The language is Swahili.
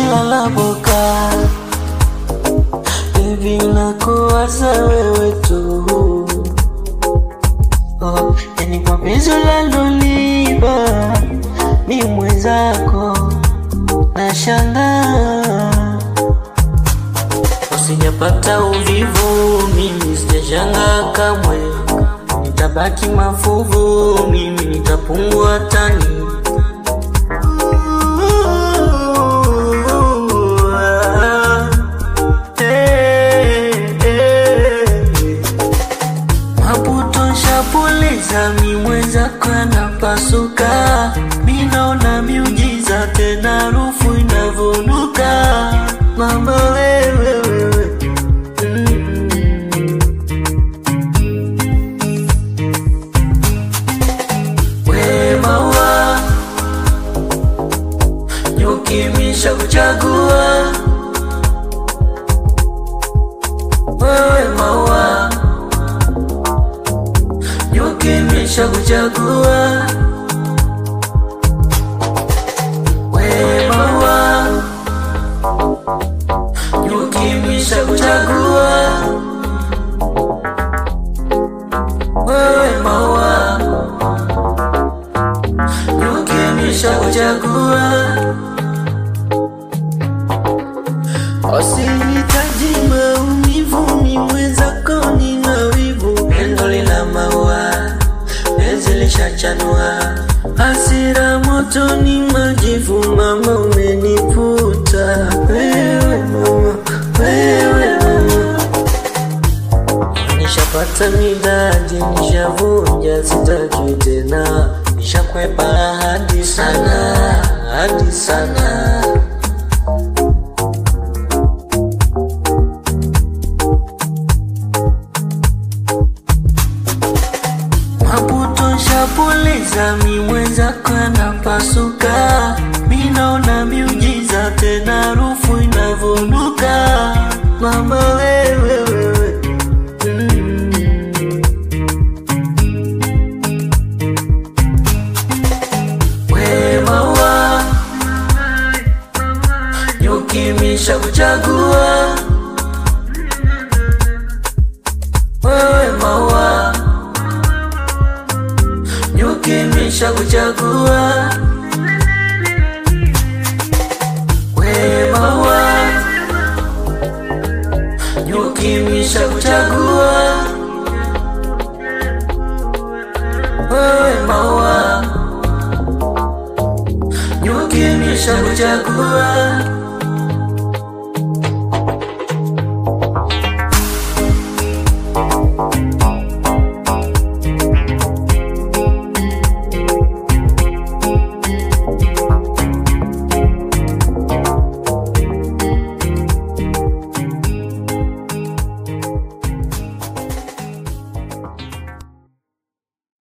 nikilala boka Baby nakuwaza wewe tu oh, yani kwa penzi ulilonipa mi mwenzako nashangaa usijapata uvivu mimi sijashanga kamwe nitabaki mafuvu mimi nitapungua tani Maputo shapuliza mi mwenzako anapasuka minaona miujiza tena harufu inavunuka mama wewe wewe Mm. We maua nyukimisha kuchagua wewe maua nyukimisha kuchagua we maua nyukimisha kuchagua wewe maua nyukimisha kuchagua Usinihitaji maumivu, mi mwenzako nina wivu. Pendo lina maua, penzi lishachanua, hasira moto ni majivu. Mama umeniputa wewe, mama wewe, mama nishapata midadi, nishavunja, sitaki tena, nishakwepa hadi sana, hadi sana. Maputo shapuliza mi mwenzako anapasuka, mi naona miujiza tena harufu inavunuka, mama wewe wewe mm. We maua nyukimisha kuchagua wewe maua nyukimisha kuchagua we maua nyukimisha kuchagua wewe maua nyukimisha kuchagua